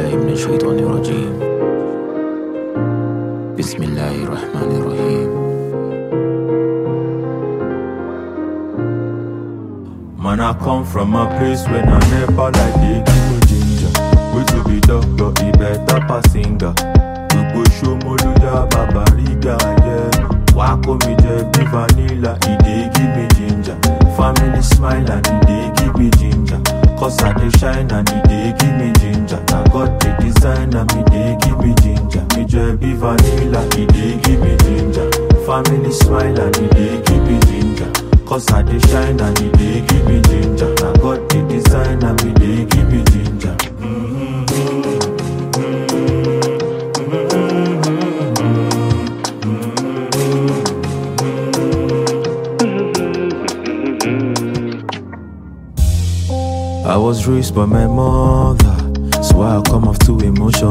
بالله من الشيطان الرجيم بسم الله الرحمن الرحيم Man, I come from a place where I never like they give me ginger. We to be doctor, he better pass singer. Gbogbo Ṣómólúdà bàbá ríga yeah. Wá kó mi jẹ bí vanilla, he dey give me ginger. Family smile and he dey give me ginger. Cause I dey shine and he dey give me ginger. Na God dey design and he dey give me ginger. Mi jẹ bí vanilla, he dey give me ginger. Family smile and he dey give me ginger. Cause I dey shine and he dey give me ginger. Na God dey design and he dey give me ginger. I was raised by my mother, so I come off too emotional.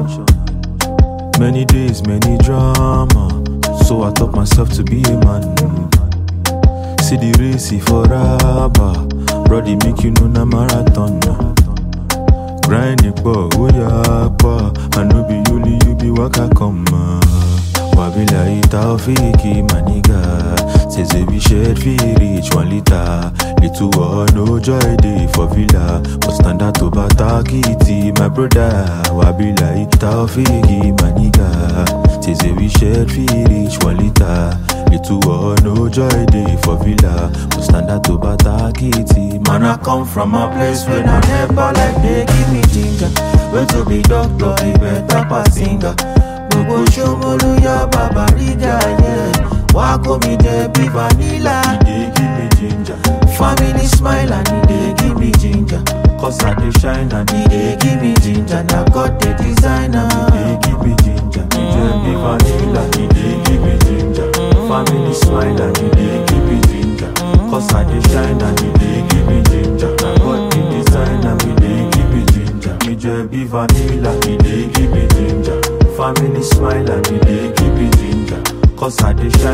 Many days, many drama, so I taught myself to be a man. See the race for rubber, brody make you know na marathon. Grind it, boy, oh yeah, boy. I know be only you be waka come. Wabila itaofiki maniga Says we shared fi reach one liter Little or no joy day for villa But stand out to batakiti my brother Wabila itaofiki maniga Says we shared fi reach one liter Little or no joy day for villa But stand out to batakiti Man I come from a place where I never like they give me ginger Where to be doctor, he better pass singer gbogbo ṣomolu ya bàbá ríga yẹ wá kó mi jẹ bí vanilla. e dey give me ginger. family smile and e dey give me ginger. cause i dey shine and e dey give me ginger. na god dey design am. e dey give me ginger. e jẹ bí vanilla. e dey give me ginger. family smile and e dey give me ginger. cause i dey shine and e dey give me ginger. na god dey design am. e dey give me ginger. e jẹ bí vanilla. e dey give me ginger. Family smile and e dey give me ginger. Cause I dey shine